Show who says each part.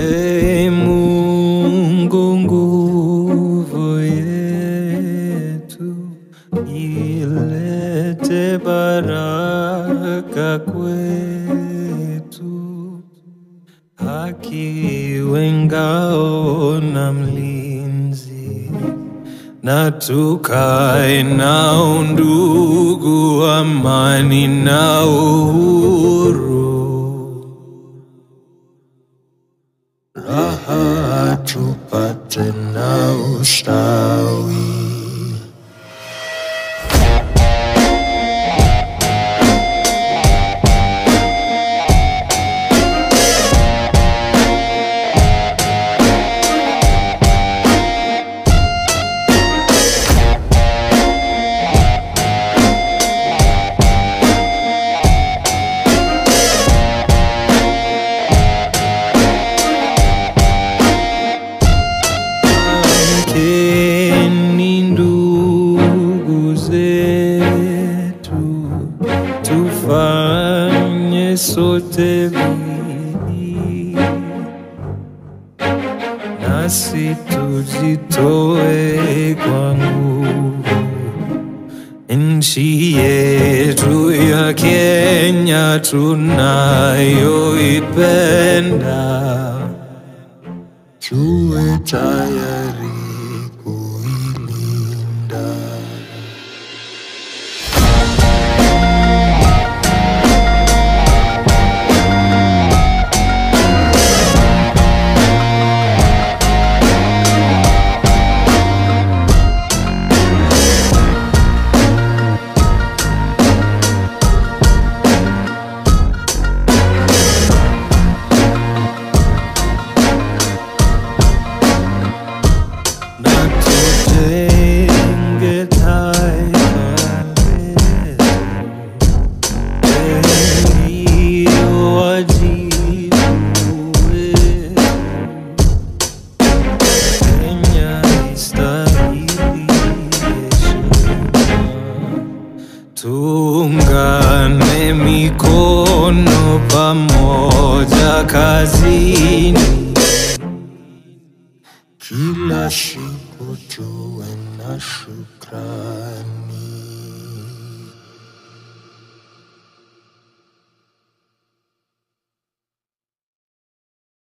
Speaker 1: Ee Mungu nguvu yetu, ilete baraka kwetu, haki iwe ngao na mlinzi, na tukae na undugu, amani na uhuru. raha tupate na ustawi. Amkeni ndugu zetu, tufanye sote bidii, nasi tujitoe kwa nguvu. Nchi yetu ya Kenya tunayoipenda tuwe tayari kuilinda. na tujenge taifa letu ndio wajibu wetu. Kenya istahili heshima, tuungane mikono pamoja kazini kila siku tuwe na shukrani.